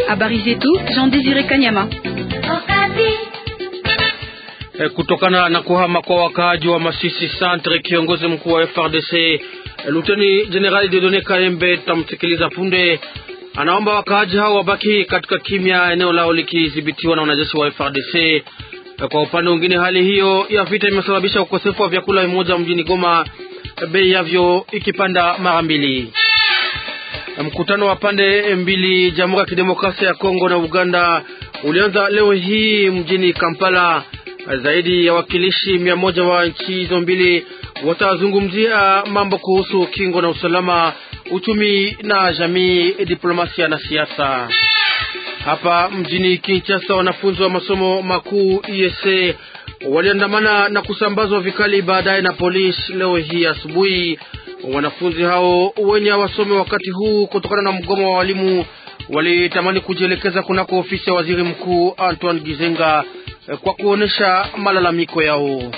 Habari zetu Jean Désiré Kanyama. Kutokana na kuhama kwa wakaaji wa Masisi Centre, kiongozi mkuu wa FRDC Luteni Jenerali Dieudonne Kayembe, tutamsikiliza punde, anaomba wakaaji hao wabaki katika kimya, eneo lao likidhibitiwa na wanajeshi wa FRDC. Kwa upande mwingine, hali hiyo ya vita imesababisha ukosefu wa vyakula vimoja mjini Goma, bei yavyo ikipanda mara mbili. Mkutano wa pande mbili, Jamhuri ya Kidemokrasia ya Kongo na Uganda, ulianza leo hii mjini Kampala. Zaidi ya wakilishi mia moja wa nchi hizo mbili watazungumzia mambo kuhusu kingo na usalama, uchumi na jamii, diplomasia na siasa. Hapa mjini Kinshasa, wanafunzi wa masomo makuu ESA waliandamana na kusambazwa vikali baadaye na polisi leo hii asubuhi. Wanafunzi hao wenye hawasome wakati huu kutokana na mgomo wa walimu walitamani kujielekeza kunako ofisi ya waziri mkuu Antoine Gizenga kwa kuonesha malalamiko yao.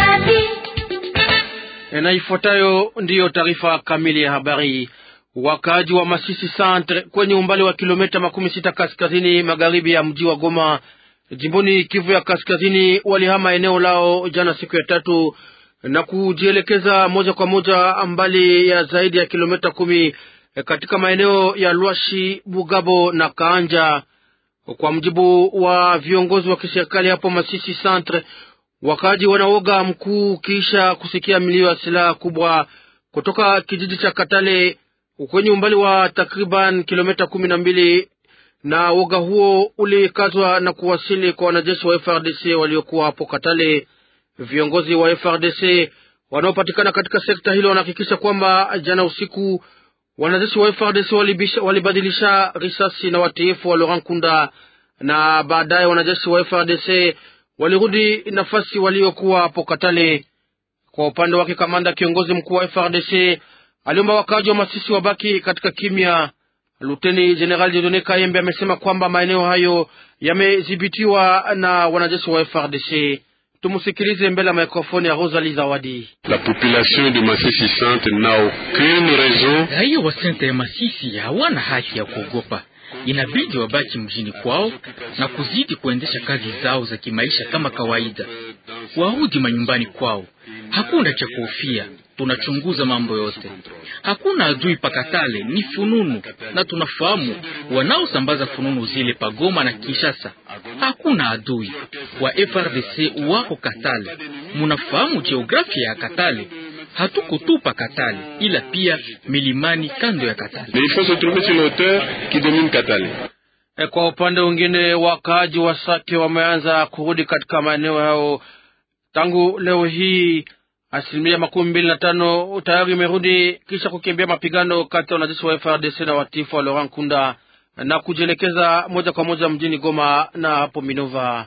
Na ifuatayo ndiyo taarifa kamili ya habari. Wakaaji wa Masisi Centre kwenye umbali wa kilomita makumi sita kaskazini magharibi ya mji wa Goma jimboni Kivu ya kaskazini walihama eneo lao jana siku ya tatu na kujielekeza moja kwa moja mbali ya zaidi ya kilomita kumi katika maeneo ya Lwashi, Bugabo na Kaanja. Kwa mjibu wa viongozi wa kiserikali hapo Masisi Centre, wakaaji wanaoga mkuu kisha kusikia milio ya silaha kubwa kutoka kijiji cha Katale kwenye umbali wa takriban kilomita kumi na mbili na woga huo ulikazwa na kuwasili kwa wanajeshi wa FRDC waliokuwa hapo Katale. Viongozi wa FRDC wanaopatikana katika sekta hilo wanahakikisha kwamba jana usiku wanajeshi wa FRDC walibadilisha risasi na watiifu wa Laurent Kunda, na baadaye wanajeshi wa FRDC walirudi nafasi waliokuwa hapo Katale. Kwa upande wake, kamanda kiongozi mkuu wa FRDC aliomba wakaaji wa Masisi wabaki katika kimya. Luteni Jenerali Dieudonne Kayembe amesema kwamba maeneo hayo yamedhibitiwa na wanajeshi wa FRDC. Tumusikilize mbele ya mikrofoni ya Rosalie Zawadi. La population de Masisi Centre n'a aucune raison. Raia wa senta ya Masisi hawana haki ya kuogopa, inabidi wabaki mjini kwao na kuzidi kuendesha kazi zao za kimaisha kama kawaida, warudi manyumbani kwao. Hakuna cha kuhofia, tunachunguza mambo yote, hakuna adui pakatale, ni fununu, na tunafahamu wanaosambaza fununu zile pagoma na Kinshasa. Hakuna adui wa FRDC wako Katale. Munafahamu geografia ya Katale, hatuko tu pa Katale, ila pia milimani kando ya Katale. Mais il faut se trouver sur l'auteur qui domine Katale. E, kwa upande mwingine wakaaji wa Sake wameanza kurudi katika maeneo yao tangu leo hii. Asilimia makumi mbili na tano tayari imerudi kisha kukimbia mapigano kati ya wanajeshi wa FRDC na watifu wa Laurent Kunda na kujielekeza moja kwa moja mjini Goma na hapo Minova.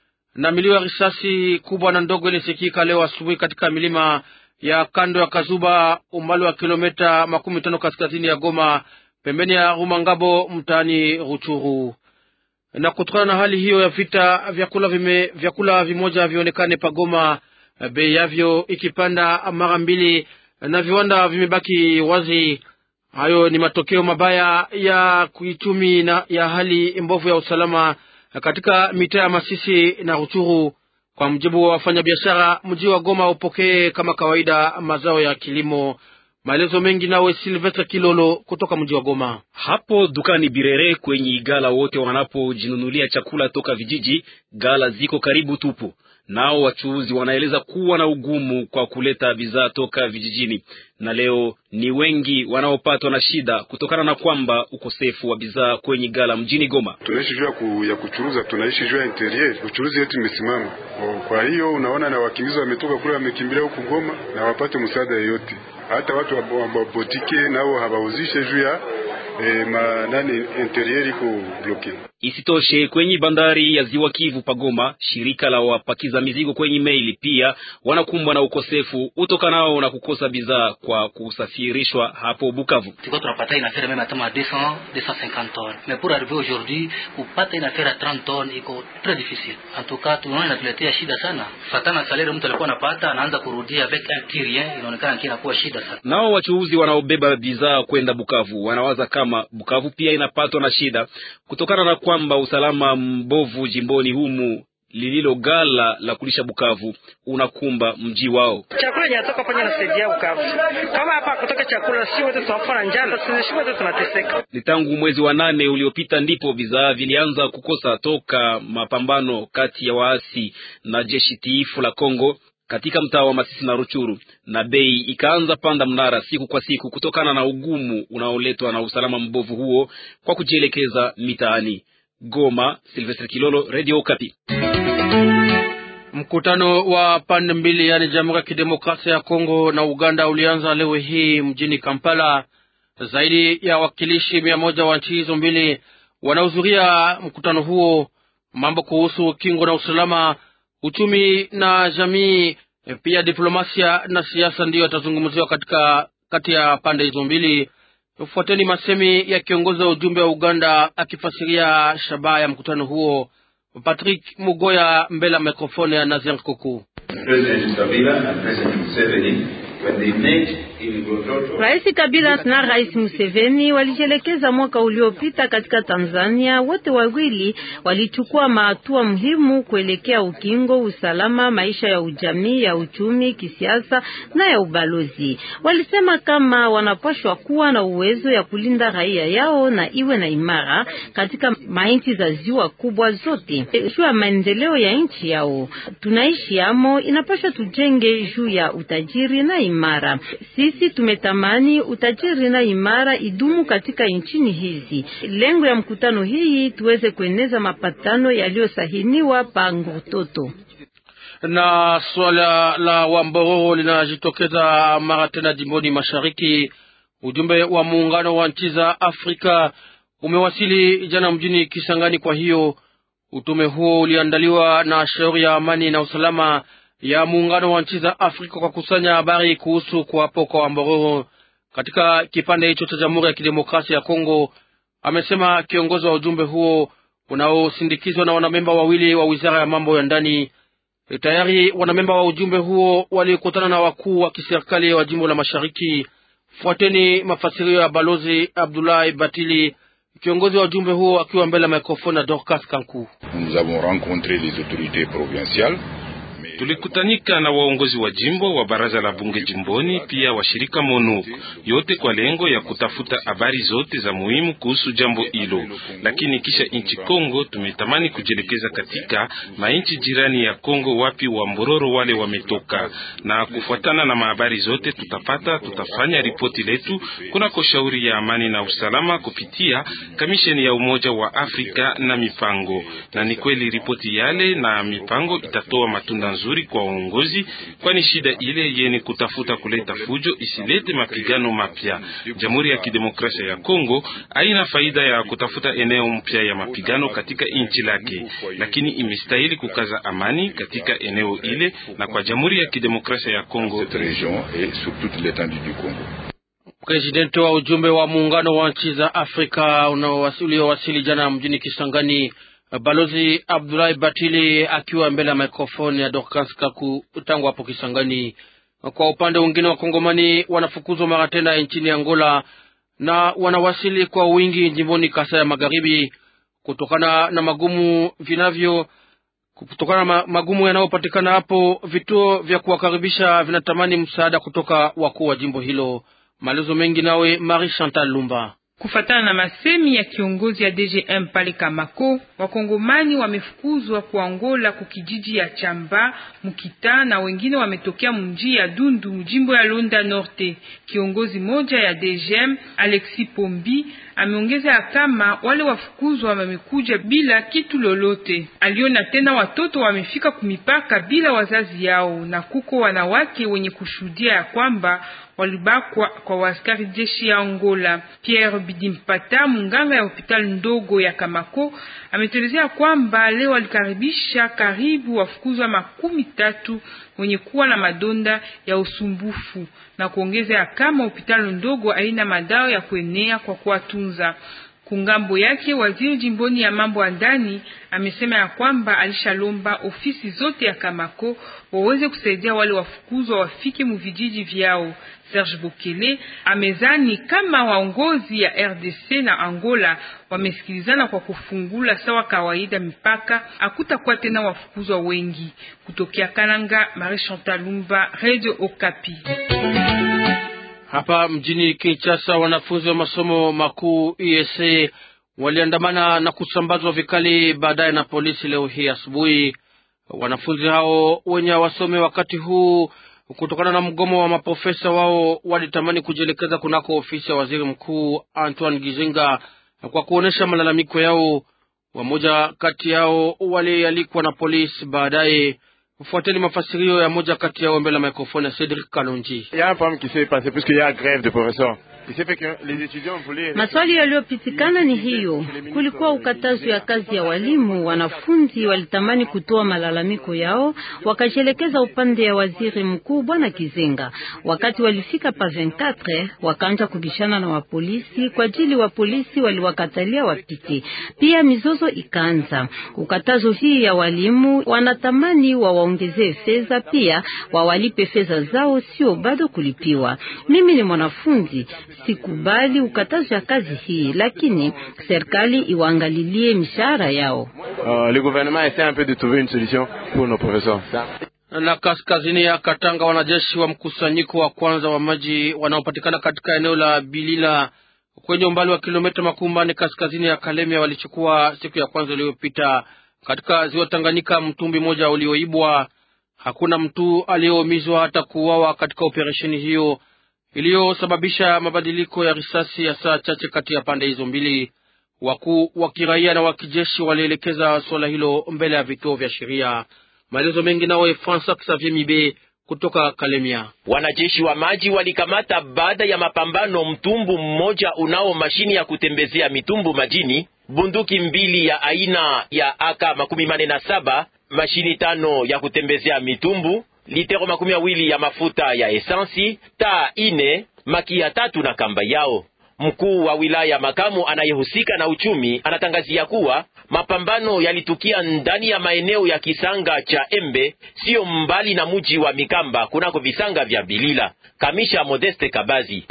Na milio ya risasi kubwa na ndogo ilisikika leo asubuhi katika milima ya kando ya Kazuba, umbali wa kilomita makumi tano kaskazini ya Goma, pembeni ya Rumangabo, mtaani Ruchuru. Na kutokana na hali hiyo ya vita, vyakula vime, vyakula vimoja vionekane pagoma bei yavyo ikipanda mara mbili na viwanda vimebaki wazi. Hayo ni matokeo mabaya ya kiuchumi na ya hali mbovu ya usalama katika mitaa ya Masisi na Ruchuru. Kwa mjibu wa wafanyabiashara, mji wa Goma upokee kama kawaida mazao ya kilimo. Maelezo mengi nawe Silvestre Kilolo kutoka mji wa Goma. Hapo dukani Birere kwenye gala wote wanapojinunulia chakula toka vijiji, gala ziko karibu tupu. Nao wachuuzi wanaeleza kuwa na ugumu kwa kuleta bidhaa toka vijijini, na leo ni wengi wanaopatwa na shida kutokana na kwamba ukosefu wa bidhaa kwenye gala mjini Goma. Tunaishi juu ku, ya kuchuruza, tunaishi juu ya interior, uchuruzi yetu imesimama. Kwa hiyo unaona, na wakimbizi wametoka kule, wamekimbilia huku Goma na wapate msaada yeyote, hata watu wabotike nao hawauzishe juu ya eh, ma nani interior iko bloke. Isitoshe, kwenye bandari ya ziwa Kivu pagoma, shirika la wapakiza mizigo kwenye meli pia wanakumbwa na ukosefu utokanao na kukosa bidhaa kwa kusafirishwa hapo Bukavu. Tulikuwa tunapata une affaire même à 200 250 tonnes mais pour arriver aujourd'hui kupata une affaire à 30 tonnes iko très difficile. En tout cas tunaona inatuletea shida sana, fatana salaire mtu alikuwa anapata anaanza kurudia avec un qui rien, inaonekana kina kuwa shida sana. Nao wachuuzi wanaobeba bidhaa kwenda Bukavu wanawaza kama Bukavu pia inapatwa na shida kutokana na kwamba usalama mbovu jimboni humu lililo gala la kulisha Bukavu unakumba mji wao. Chakula inatoka panya nasaidia Bukavu. Kama hapa kutoka chakula, si wote tunakufa na njala, sisi wote tunateseka. Ni tangu mwezi wa nane uliopita ndipo bidhaa vilianza kukosa toka mapambano kati ya waasi na jeshi tiifu la Kongo katika mtaa wa Masisi na Ruchuru, na bei ikaanza panda mnara siku kwa siku kutokana na ugumu unaoletwa na usalama mbovu huo kwa kujielekeza mitaani. Goma, Silvestre Kilolo, Radio Okapi. Mkutano wa pande mbili yaani Jamhuri ya Kidemokrasia ya Kongo na Uganda ulianza leo hii mjini Kampala. Zaidi ya wakilishi mia moja wa nchi hizo mbili wanahudhuria mkutano huo. Mambo kuhusu kingo na usalama, uchumi na jamii, pia diplomasia na siasa ndiyo yatazungumziwa katika kati ya pande hizo mbili. Fuateni masemi ya kiongozi wa ujumbe wa Uganda akifasiria shabaha ya mkutano huo. Patrick Mugoya mbele ya mikrofoni ya Nazian Kuku. Rais Kabila na Rais Museveni walijelekeza mwaka uliopita katika Tanzania. Wote wawili walichukua mahatua muhimu kuelekea ukingo, usalama, maisha ya ujamii, ya uchumi, kisiasa na ya ubalozi. Walisema kama wanapashwa kuwa na uwezo ya kulinda raia yao na iwe na imara katika mainchi za ziwa kubwa zote. Juu ya maendeleo ya nchi yao tunaishi amo, inapashwa tujenge juu ya utajiri na imara. Sisi tumetamani utajiri na imara idumu katika nchini hizi. Lengo ya mkutano hii tuweze kueneza mapatano yaliyosahiniwa pa Ngototo. Na swala la Wambororo linajitokeza mara tena jimboni mashariki. Ujumbe wa muungano wa nchi za Afrika umewasili jana mjini Kisangani. Kwa hiyo utume huo uliandaliwa na shauri ya amani na usalama ya muungano wa nchi za Afrika kwa kusanya habari kuhusu kuwapo kwa Wambororo katika kipande hicho cha Jamhuri ya Kidemokrasia ya Kongo, amesema kiongozi wa ujumbe huo unaosindikizwa na wanamemba wawili wa wizara ya mambo ya ndani. Tayari wanamemba wa ujumbe huo walikutana na wakuu wa kiserikali wa jimbo la Mashariki. Fuateni mafasirio ya Balozi Abdoulaye Batili, kiongozi wa ujumbe huo, akiwa mbele ya mikrofoni na Dorcas Kanku. Nous avons rencontré les autorités provinciales Tulikutanika na waongozi wa jimbo wa baraza la bunge jimboni, pia washirika MONUC, yote kwa lengo ya kutafuta habari zote za muhimu kuhusu jambo hilo. Lakini kisha nchi Kongo, tumetamani kujielekeza katika mainchi jirani ya Kongo, wapi wa mbororo wale wametoka, na kufuatana na mahabari zote tutapata, tutafanya ripoti letu kunako shauri ya amani na usalama kupitia kamisheni ya Umoja wa Afrika na mipango, na ni kweli ripoti yale na mipango itatoa matunda nzuri kwa uongozi, kwani shida ile yeni kutafuta kuleta fujo isilete mapigano mapya. Jamhuri ya Kidemokrasia ya Kongo haina faida ya kutafuta eneo mpya ya mapigano katika nchi lake, lakini imestahili kukaza amani katika eneo ile na kwa Jamhuri ya Kidemokrasia ya Kongo. Presidenti wa ujumbe wa muungano wa nchi za Afrika uliowasili jana mjini Kisangani Balozi Abdulahi Batili akiwa mbele ya mikrofoni ya Dorcas Kaku tangu hapo Kisangani. Kwa upande mwingine, wakongomani wanafukuzwa mara tena nchini Angola na wanawasili kwa wingi jimboni Kasai ya Magharibi kutokana na magumu vinavyo kutokana na magumu yanayopatikana hapo. Vituo vya kuwakaribisha vinatamani msaada kutoka wakuu wa jimbo hilo. Maelezo mengi nawe Marie Chantal Lumba. Kufatana na masemi ya kiongozi ya DGM pale Kamako, wakongomani wamefukuzwa kwa Angola kukijiji ya Chamba Mukita na wengine wametokea mji ya Dundu mjimbo ya Londa Norte. Kiongozi moja ya DGM Alexi Pombi ameongeza ya kama wale wafukuzwa wamekuja bila kitu lolote. Aliona tena watoto wamefika kumipaka bila wazazi yao, na kuko wanawake wenye kushuhudia ya kwamba walibakwa kwa waaskari jeshi ya Angola. Pierre Bidimpata, munganga ya hospitali ndogo ya Kamako, ametelezea kwamba leo walikaribisha karibu wafukuzwa makumi tatu wenye kuwa na madonda ya usumbufu na kuongeza ya kama hospitali ndogo haina madawa ya kuenea kwa kuwatunza. Kungambo yake waziri jimboni ya mambo ya ndani amesema ya kwamba alishalomba ofisi zote ya Kamako waweze kusaidia wale wafukuzwa wafike muvijiji vyao. Serge Bokele amezani kama waongozi ya RDC na Angola wamesikilizana kwa kufungula sawa kawaida mipaka, hakutakuwa tena wafukuzwa wengi. Kutokea Kananga, Marie Chantal Lumba, Radio Okapi. Hapa mjini Kinshasa, wanafunzi wa masomo makuu ESA waliandamana na kusambazwa vikali baadaye na polisi leo hii asubuhi. Wanafunzi hao wenye wasome wakati huu kutokana na mgomo wa maprofesa wao walitamani kujielekeza kunako ofisi ya waziri mkuu Antoine Gizenga kwa kuonesha malalamiko yao. Wamoja kati yao walialikwa na polisi baadaye. Fuateni mafasirio ya moja kati yao mbele ya mikrofoni ya Cedric Kalonji. Maswali yaliyopitikana ni hiyo, kulikuwa ukatazo ya kazi ya walimu. Wanafunzi walitamani kutoa malalamiko yao, wakajielekeza upande ya waziri mkuu bwana Kizenga. Wakati walifika pa 24 wakaanza kubishana na wapolisi kwa ajili wa polisi waliwakatalia wapite. Pia mizozo ikaanza. Ukatazo hii ya walimu wanatamani wawaongezee fedha, pia wawalipe fedha zao, sio bado kulipiwa. Mimi ni mwanafunzi sikubali ukatazo ya kazi hii, lakini serikali iwaangalilie mishahara yao. Uh, le gouvernement essaie un peu de trouver une solution pour nos professeurs. Na kaskazini ya Katanga, wanajeshi wa mkusanyiko wa kwanza wa maji wanaopatikana katika eneo la Bilila kwenye umbali wa kilomita makumi manne kaskazini ya Kalemia walichukua siku ya kwanza iliyopita katika ziwa Tanganyika mtumbi mmoja ulioibwa. Hakuna mtu aliyeumizwa hata kuuawa katika operesheni hiyo iliyosababisha mabadiliko ya risasi ya saa chache kati ya pande hizo mbili. Wakuu wa kiraia na wa kijeshi walielekeza suala hilo mbele ya vituo vya sheria. Maelezo mengi nawe Francois Xavier Mibe kutoka Kalemia. Wanajeshi wa maji walikamata baada ya mapambano mtumbu mmoja unao mashini ya kutembezea mitumbu majini, bunduki mbili ya aina ya aka makumi mane na saba, mashini tano ya kutembezea mitumbu litero makumi mawili ya mafuta ya esansi, taa ine, makia tatu na kamba yao. Mkuu wa wilaya makamu anayehusika na uchumi anatangazia kuwa mapambano yalitukia ndani ya maeneo ya kisanga cha Embe, siyo mbali na muji wa Mikamba kunako visanga vya Bilila. Kamisha Modeste Kabazi.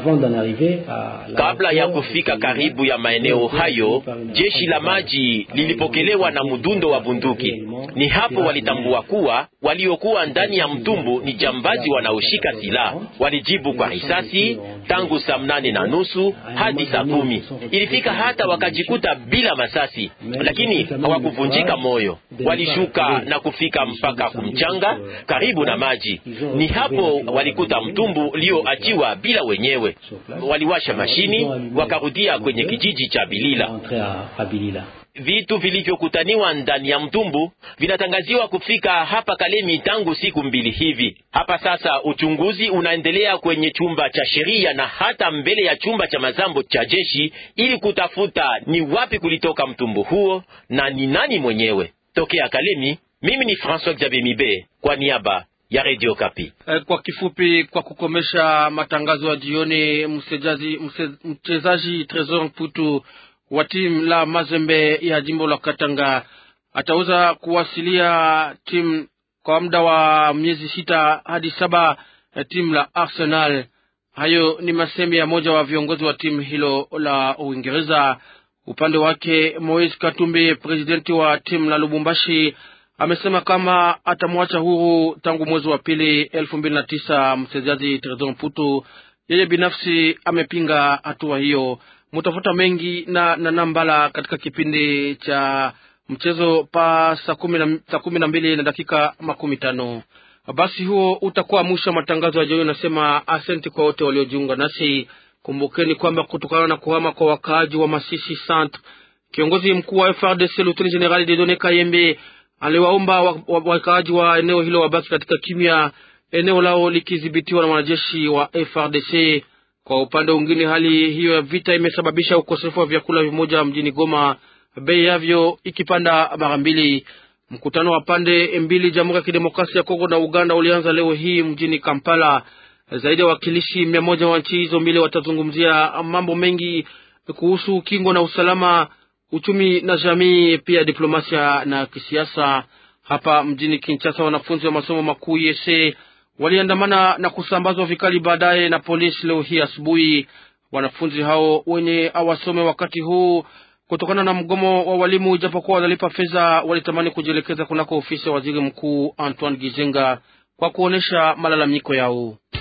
Kabla ya kufika karibu ya maeneo hayo, jeshi la maji lilipokelewa na mdundo wa bunduki. Ni hapo walitambua kuwa waliokuwa ndani ya mtumbu ni jambazi wanaoshika silaha. Walijibu kwa risasi tangu saa mnane na nusu hadi saa kumi. Ilifika hata wakajikuta bila masasi, lakini hawakuvunjika moyo. Walishuka na kufika mpaka kumchanga karibu na maji. Ni hapo walikuta mtumbu ulioachiwa bila wenyewe. Waliwasha mashini wakarudia kwenye kijiji cha Bilila. Vitu vilivyokutaniwa ndani ya mtumbu vinatangaziwa kufika hapa Kalemi tangu siku mbili hivi. Hapa sasa uchunguzi unaendelea kwenye chumba cha sheria na hata mbele ya chumba cha mazambo cha jeshi ili kutafuta ni wapi kulitoka mtumbu huo na ni nani mwenyewe. Tokea Kalemi, mimi ni François Xavier Mibe kwa niaba ya Radio Kapi. Kwa kifupi, kwa kukomesha matangazo ya jioni, mchezaji Tresor Mputu wa timu la Mazembe ya jimbo la Katanga ataweza kuwasilia timu kwa muda wa miezi sita hadi saba ya timu la Arsenal. Hayo ni masemi ya moja wa viongozi wa timu hilo la Uingereza. Upande wake, Moise Katumbi, presidenti wa timu la Lubumbashi, amesema kama atamwacha huru tangu mwezi wa pili elfu mbili na tisa mchezaji Tresor Mputu. Yeye binafsi amepinga hatua hiyo. Mutafuta mengi na, na Nambala katika kipindi cha mchezo pa saa kumi na mbili na dakika makumi tano. Basi huo utakuwa mwisho wa matangazo ya jioni. Nasema asenti kwa wote waliojiunga nasi. Kumbukeni kwamba kutokana na kuhama kwa wakaaji wa Masisi Centre, kiongozi mkuu wa FRDC Luteni Generali Dedone Kayembe aliwaomba wakaaji wa eneo hilo wabaki katika kimya eneo lao likidhibitiwa na wanajeshi wa FRDC. Kwa upande mwingine, hali hiyo ya vita imesababisha ukosefu wa vyakula vimoja mjini Goma, bei yavyo ikipanda mara mbili. Mkutano wa pande mbili, Jamhuri ya Kidemokrasia ya Kongo na Uganda, ulianza leo hii mjini Kampala. Zaidi ya wakilishi mia moja wa nchi hizo mbili watazungumzia mambo mengi kuhusu ukingo na usalama, uchumi na jamii, pia diplomasia na kisiasa. Hapa mjini Kinshasa, wanafunzi wa masomo makuu yese waliandamana na kusambazwa vikali baadaye na polisi leo hii asubuhi. Wanafunzi hao wenye awasome wakati huu kutokana na mgomo wa walimu, ijapokuwa wanalipa fedha, walitamani kujielekeza kunako ofisi ya waziri mkuu Antoine Gizenga kwa kuonesha malalamiko yao.